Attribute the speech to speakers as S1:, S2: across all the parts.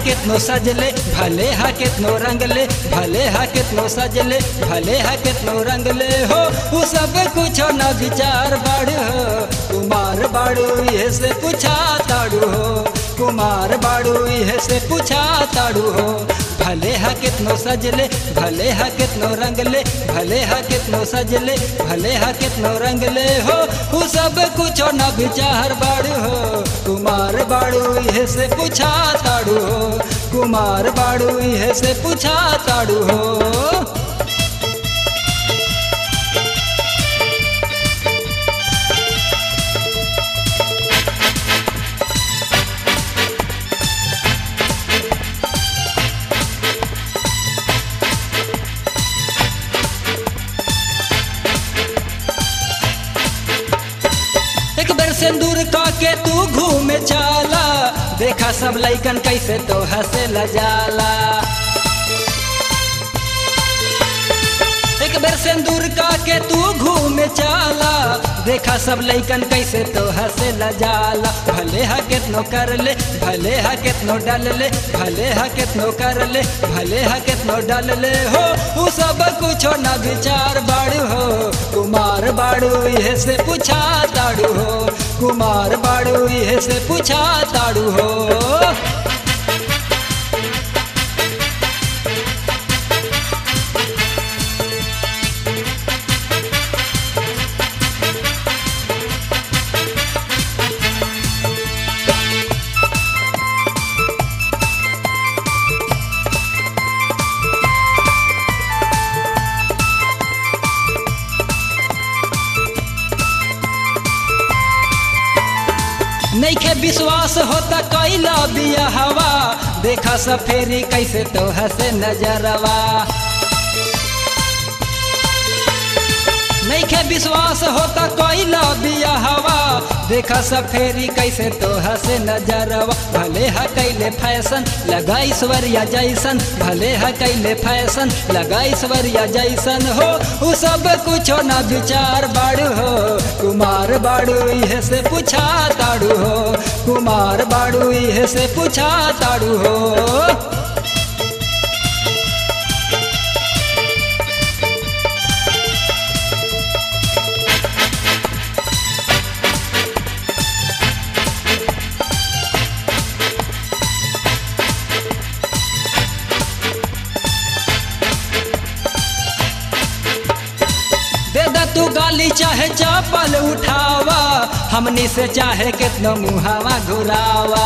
S1: कितनो सजले भले हा कितनो रंगले भले हा कितनो सजले भले हा कितनो रंगले हो उ सब कुछ न विचार बाड़ू हो कुमार बाड़ू ये से पूछा ताड़ू हो कुमार बाड़ू ये से पूछा ताड़ू हो भले हा कितनो सजले भले हा कितनो रंगले भले हा कितनो सजले भले हा कितनो रंगले हो उ सब कुछ न विचार बाड़ू हो कुमार बाड़ू ये से पूछा ताड़ू हो कुमार बाड़ू ये से पूछा ताड़ू हो एक बार सिंदूर का के तू घूमे चाला देखा सब लइकन कैसे तो हंसे लजाला एक बार सिंदूर का के तू घूमे चाला देखा सब लइकन कैसे तो हंसे लजाला भले हा कितनो कर ले भले हा कितनो डाल ले भले हा कितनो कर ले भले हा कितनो डाल ले हो उ सब कुछो न विचार बाड़ू हो कुमार बाड़ू ये से पूछा ताड़ू हो कुमार बाड़ू ये से पूछा ताड़ू हो नैखे विश्वास होता कैला बिया हवा देखा सफेरी कैसे तो हंसे नजरवा नैखे विश्वास होता कैला बिया हवा देखा सफेरी कैसे तो हंसे नजरवा भले हा कैले फैशन लगा ईश्वरिया जैसन भले हा कैले फैशन लगा ईश्वरिया जैसन हो उ सब कुछो न विचार बाड़ू हो कुमार बाड़ू इहे से पूछा ताड़ू हो कुमार बाड़ू इहे से पूछा ताड़ू हो दे दा तू गाली चाहे चपल उठावा हमनी से चाहे कितनो मुहावा घुरावा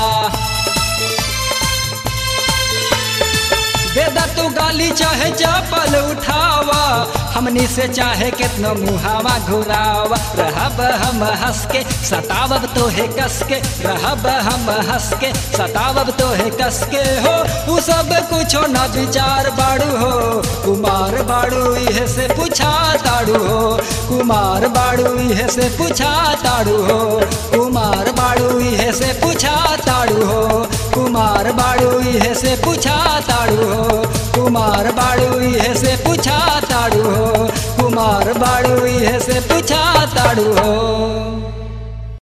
S1: दे दा तू गाली चाहे चपल उठावा हमनी से चाहे कितनो मुहावा घुरावा रहब हम हंस के सतावब तो है कस के रहब हम हंस के सतावब तो है कस के हो उ सब कुछो न विचार बाड़ू हो कुमार बाड़ू इहे से पूछा ताड़ू हो कुमार बाड़ू इहे से पूछा ताड़ू हो कुमार बाड़ू इहे से पूछा ताड़ू हो कुमार बाड़ू इहे से पूछा ताड़ू हो कुमार बाड़ू इहे से पूछा ताड़ू हो कुमार बाड़ू इहे से पूछा ताड़ू हो